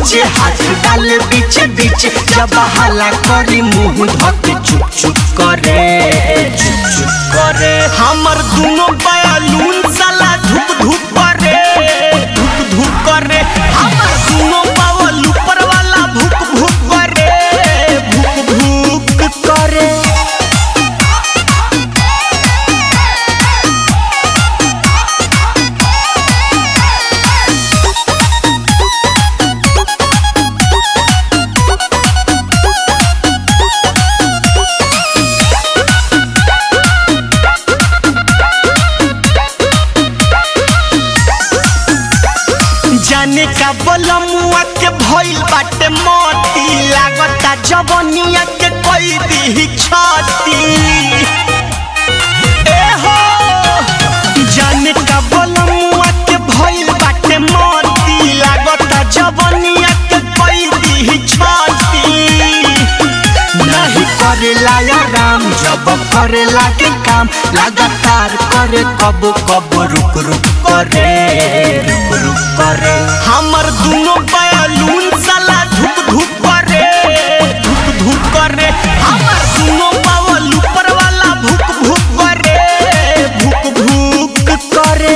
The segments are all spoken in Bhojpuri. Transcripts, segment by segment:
नीचे हाथ डाले बीच बीच जब हाला करी मुंह धके चुप चुप करे चुप चुप करे हमर दोनों बयालून साला धुप धुप करे धुप धुप करे हमर दोनों बावल ऊपर वाला भुक भुक करे भुक भुक करे जाने का बलमुआ के भइल बाटे मोती लागता जवनिया के कोई दी छाती ए हो जाने का बलमुआ के भइल बाटे मोती लागता जवनिया के कोई दी छाती नहीं करेला या राम जब करेला के काम लगातार करे कब कब रुक रुक करे रुक रुक करे हमर दोनों बयालून साला धुक धुक करे धुक धुक करे हमर दोनों बावल ऊपर वाला भुक भुक करे भुक भुक करे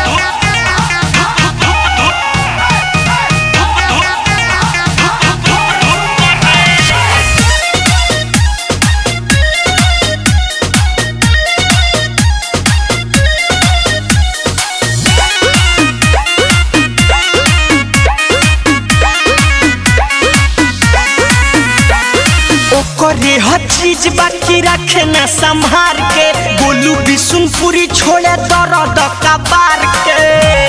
ओकरे हर चीज बाकी रखे न संभार के बोलू बिशुनपुरी छोड़े दर्द कबार के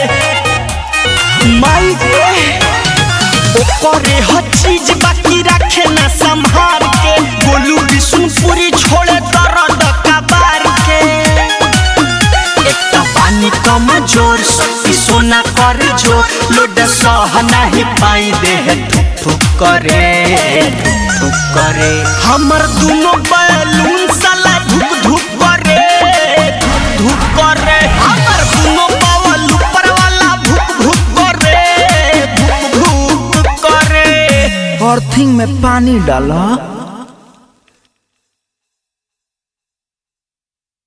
माई रे ओकरे हर चीज बाकी रखे न संभार के बोलू बिशुनपुरी छोड़े दर्द कबार के एकटा पानी कम जोर सुती सोना कर जो लोड सह नहीं पाई देह ठुक ठुक करे ठुक ठुक करे हमर दोनों बैलून साला धुक धुक करे धुक धुक करे हमर दोनों बावल ऊपर वाला भुक भुक करे भुक भुक करे अर्थिंग में पानी डाला